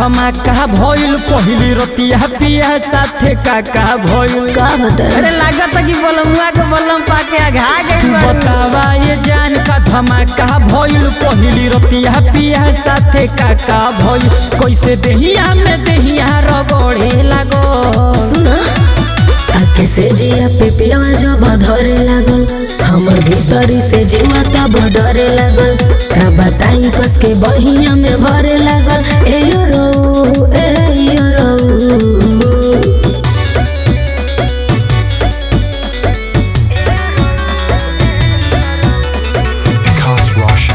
धमाका भइल पहिली रतिया पिया साथे काका भइल का बता अरे लागत कि बलमुआ के बलम पाके आघा गई बतावा ये जान का धमाका भइल पहिली रतिया पिया साथे काका भइल कैसे देहिया में देहिया रगड़े लागो सुना आके से जिया पे पियावा जब धरे लागल हमर भीतरी से जीवा तब डरे लागल का बताई कस के बहिया में भरे लागल ए यो रो ए यो रो Cast Russia.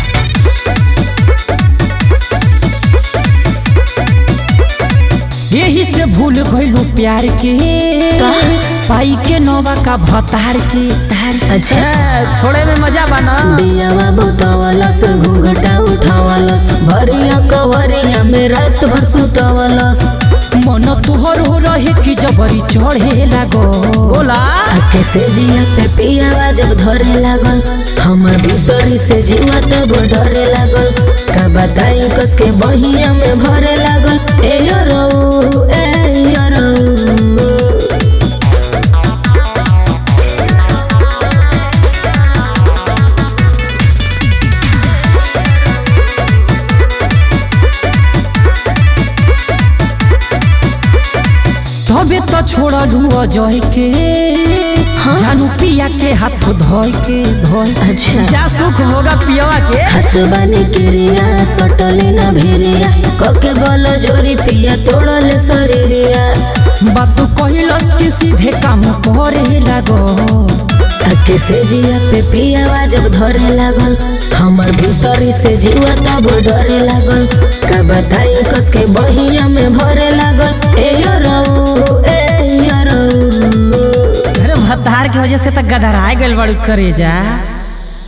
यही से भूल गइलू प्यार के का? पाई के नौवा का भतार के अच्छा छोड़े में मजा बना बियावा बोतावलस घूंघटा उठावलस भरिया कवरिया में रात भर सुतावलस मन तुहर हो रहे कि जबरी चढ़े लागो बोला आके से जिया पे पियावा जब धरे लागल हमर भीतरी से जीवा तब डरे लागल का बताई कस के बहिया में भरे लागल ए यो रो ए यो रो तबे तो छोड़लू अजय के हाँ? जानू पिया के हाथ धोय के धोय अच्छा क्या सुख होगा पियवा के हसबानी किरिया सटले न भिरिया कके बल जोरी पिया तोड़ले शरीरिया बात कहलस कि सीधे काम करे लागो आके से जिया पे पियावा जब धरे लागल हमर भीतरी से जीवा तब डरे लागल का बताई कस के बहिया में भरे लागल ए यो रो ए यो रो अरे भतार की वजह से तो गदराए गइल बड़ू करे जा